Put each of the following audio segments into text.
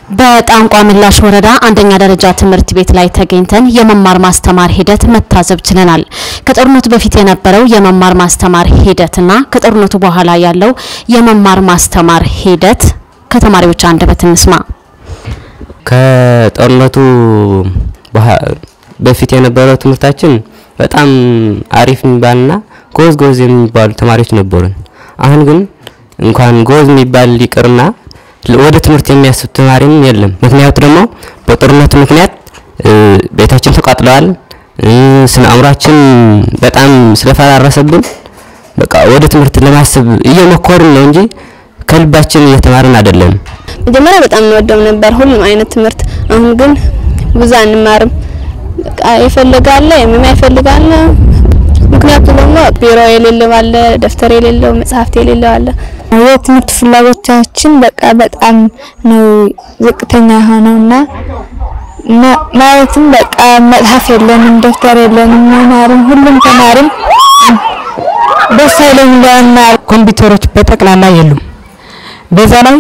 በጣንቋ ምላሽ ወረዳ አንደኛ ደረጃ ትምህርት ቤት ላይ ተገኝተን የመማር ማስተማር ሂደት መታዘብ ችለናል። ከጦርነቱ በፊት የነበረው የመማር ማስተማር ሂደትና ከጦርነቱ በኋላ ያለው የመማር ማስተማር ሂደት ከተማሪዎች አንደበት እንስማ። ከጦርነቱ በፊት የነበረው ትምህርታችን በጣም አሪፍ የሚባልና ጎዝ ጎዝ የሚባሉ ተማሪዎች ነበሩን። አሁን ግን እንኳን ጎዝ የሚባል ይቅርና ወደ ትምህርት የሚያስብ ተማሪም የለም። ምክንያቱ ደግሞ በጦርነቱ ምክንያት ቤታችን ተቃጥለዋል። ስነ አእምሯችን በጣም ስለፈራረሰብን በቃ ወደ ትምህርት ለማሰብ እየሞከርን ነው እንጂ ከልባችን እየተማርን አይደለም። መጀመሪያ በጣም እንወደው ነበር ሁሉም አይነት ትምህርት። አሁን ግን ብዙ አንማርም። በቃ ይፈልጋለ የማይፈልጋለ ምክንያቱ ደግሞ ቢሮ የሌለው አለ፣ ደብተር የሌለው መጽሐፍት የሌለው አለ። የትምህርት ፍላጎታችን በቃ በጣም ነው ዝቅተኛ የሆነውና ማለትም በቃ መጽሐፍ የለንም፣ ደብተር የለንም። መማርም ሁሉም ተማሪም ደስ አይለኝ ለመማር ኮምፒውተሮች በጠቅላላ የሉም። በዛ ላይ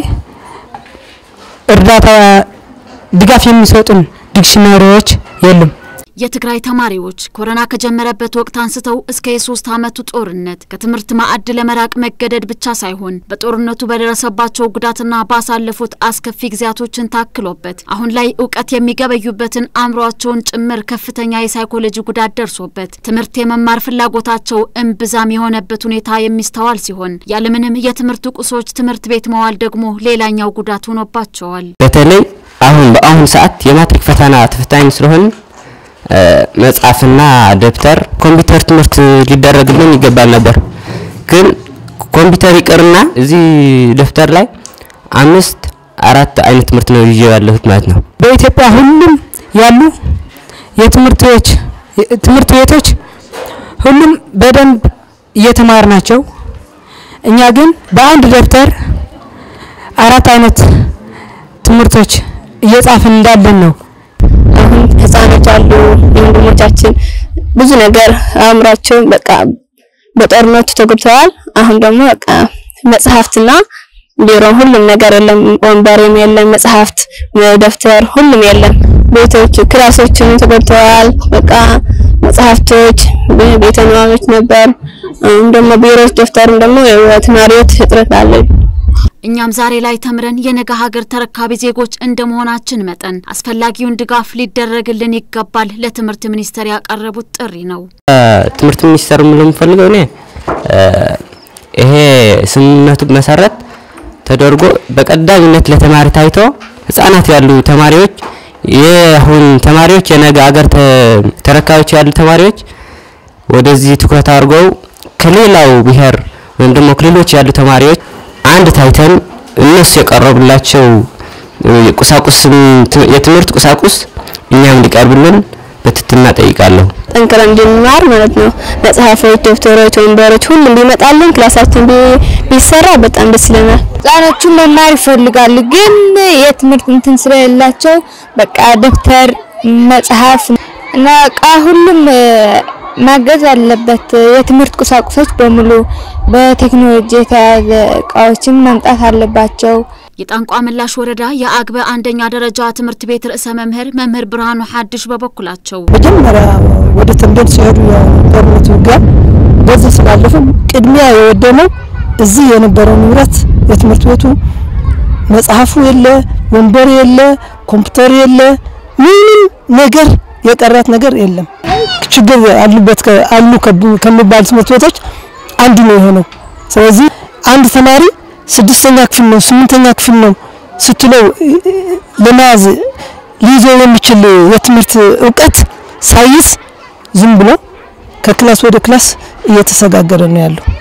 እርዳታ ድጋፍ የሚሰጡን ዲክሽነሪዎች የሉም። የትግራይ ተማሪዎች ኮሮና ከጀመረበት ወቅት አንስተው እስከ የሶስት ዓመቱ ጦርነት ከትምህርት ማዕድ ለመራቅ መገደድ ብቻ ሳይሆን በጦርነቱ በደረሰባቸው ጉዳትና ባሳለፉት አስከፊ ጊዜያቶችን ታክሎበት አሁን ላይ እውቀት የሚገበዩበትን አእምሯቸውን ጭምር ከፍተኛ የሳይኮሎጂ ጉዳት ደርሶበት ትምህርት የመማር ፍላጎታቸው እምብዛም የሆነበት ሁኔታ የሚስተዋል ሲሆን ያለምንም የትምህርት ቁሶች ትምህርት ቤት መዋል ደግሞ ሌላኛው ጉዳት ሆኖባቸዋል። በተለይ አሁን በአሁኑ ሰዓት የማትሪክ ፈተና ተፈታኝ ስለሆን መጽሐፍና ደብተር ኮምፒውተር ትምህርት ሊደረግልን ይገባል ነበር። ግን ኮምፒውተር ይቅርና እዚህ ደብተር ላይ አምስት አራት አይነት ትምህርት ነው ይዤ ያለሁት ማለት ነው። በኢትዮጵያ ሁሉም ያሉ የትምህርት ቤቶች ትምህርት ቤቶች ሁሉም በደንብ እየተማር ናቸው። እኛ ግን በአንድ ደብተር አራት አይነት ትምህርቶች እየጻፍን እንዳለን ነው። አሁን ህፃኖች አሉ ወንድሞቻችን ብዙ ነገር አእምሯቸው በቃ በጦርነቱ ተጎድተዋል። አሁን ደግሞ በቃ መጽሐፍትና ቢሮ ሁሉም ነገር የለም፣ ወንበርም የለም፣ መጽሐፍት፣ ደብተር ሁሉም የለም። ቤቶች ክላሶችም ተጎድተዋል። በቃ መጽሐፍቶች ቤተ ንባቦች ነበር። አሁን ደግሞ ቢሮዎች፣ ደብተርም ደግሞ ተማሪዎች እጥረት አለ። እኛም ዛሬ ላይ ተምረን የነገ ሀገር ተረካቢ ዜጎች እንደመሆናችን መጠን አስፈላጊውን ድጋፍ ሊደረግልን ይገባል ለትምህርት ሚኒስቴር ያቀረቡት ጥሪ ነው። ትምህርት ሚኒስቴር ምን የምፈልገው እኔ ይሄ ስምምነቱ መሰረት ተደርጎ በቀዳሚነት ለተማሪ ታይቶ ህጻናት ያሉ ተማሪዎች የአሁን ተማሪዎች የነገ ሀገር ተረካቢዎች ያሉ ተማሪዎች ወደዚህ ትኩረት አድርገው ከሌላው ብሔር ወይም ደግሞ ክልሎች ያሉ ተማሪዎች አንድ ታይተን እነሱ የቀረቡላቸው ቁሳቁስ የትምህርት ቁሳቁስ እኛም እንዲቀርብልን በትህትና ጠይቃለሁ። ጠንክረን እንድንማር ማለት ነው። መጽሐፎች፣ ደብተሮች፣ ወንበሮች ሁሉም ቢመጣልን ክላሳችን ቢሰራ በጣም ደስ ይለናል። ህጻኖቹ መማር ይፈልጋሉ፣ ግን የትምህርት እንትን ስለሌላቸው በቃ ደብተር፣ መጽሐፍ እና እቃ ሁሉም ማገዝ አለበት። የትምህርት ቁሳቁሶች በሙሉ በቴክኖሎጂ የተያዘ እቃዎችን መምጣት አለባቸው። የጣንቋ ምላሽ ወረዳ የአግበ አንደኛ ደረጃ ትምህርት ቤት ርዕሰ መምህር መምህር ብርሃኑ ሀድሽ በበኩላቸው መጀመሪያ ወደ ተንቤን ሲሄዱ የጦርነቱ ውጊያ በዚህ ስላለፉ ቅድሚያ የወደመው እዚህ የነበረው ንብረት የትምህርት ቤቱ መጽሐፉ የለ፣ ወንበር የለ፣ ኮምፒውተር የለ፣ ምንም ነገር የቀራት ነገር የለም። ችግር አሉበት አሉ ከሚባሉ ትምህርት ቤቶች አንዱ ነው የሆነው። ስለዚህ አንድ ተማሪ ስድስተኛ ክፍል ነው ስምንተኛ ክፍል ነው ስትለው ለመያዝ ሊይዘው የሚችል የትምህርት እውቀት ሳይዝ ዝም ብሎ ከክላስ ወደ ክላስ እየተሰጋገረ ነው ያለው።